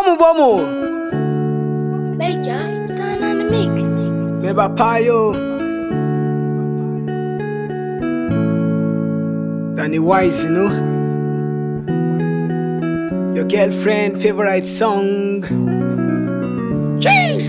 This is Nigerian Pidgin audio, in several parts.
Bomu bomu. Major, turn on the mix. Meba payo. Danny Wise, you know. Your girlfriend favorite song. Chee!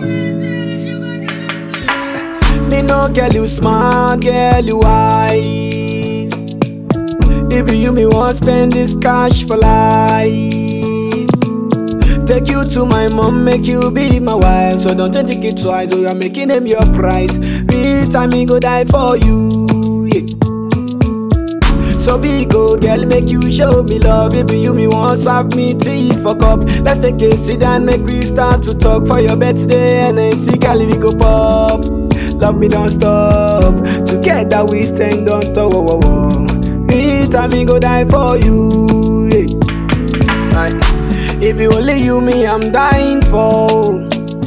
Me no girl you smart, girl you wise. If you me want spend this cash for life. Take you to my mom, make you be my wife. So don't think it twice, or you're making them your price. Real time me go die for you. yeah. So big go girl, make you show me love. Baby, you me want serve me tea for cup. Let's take a sit down, make we start to talk for your birthday. And then see, girl, we go pop. Love me don't stop. Together we stand on top. Whoa, whoa, whoa. Real time me go die for you. yeah. Aye. If you only you me, I'm dying for.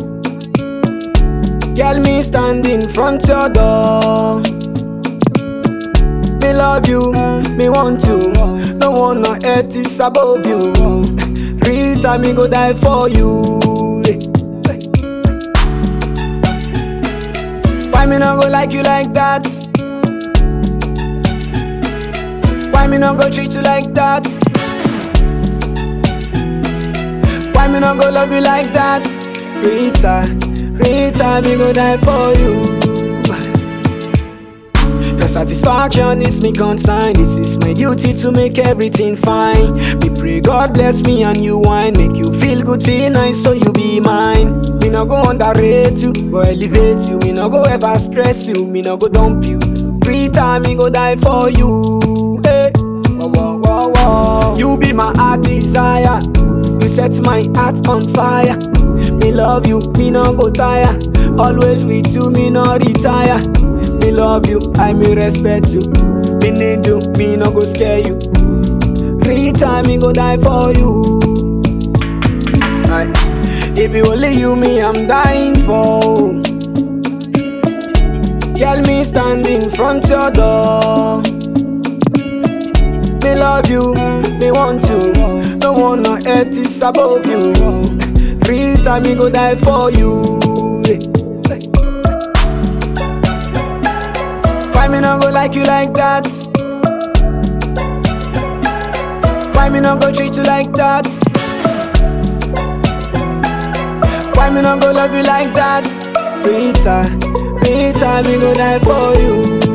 Girl, me stand in front your door. Me love you, me want you. No one no earth is above you. Rita, me go die for you. Why me not go like you like that? Why me not go treat you like that? Why me not go love you like that? Rita, Rita, me go die for you. Your satisfaction is me concern. It is my duty to make everything fine. Me pray God bless me and you wine. Make you feel good, feel nice, so you be mine. Me no go underrate you, or elevate you. Me no go ever stress you. Me no go dump you. Rita, me go die for you. Hey. Whoa, whoa, whoa, whoa. You be my heart desire. You set my heart on fire. Me love you, me no go tire. Always with you, me no retire. Me love you, I me respect you. Me need you, me no go scare you. Rita, me go die for you. Aye. If you only you, me I'm dying for. Girl, me stand in front your door. Me love you, me want you. No one no earth is above you. Rita, me go die for you. Why me not go like you like that? Why me not go treat you like that? Why me not go love you like that? Rita, Rita, me go die for you.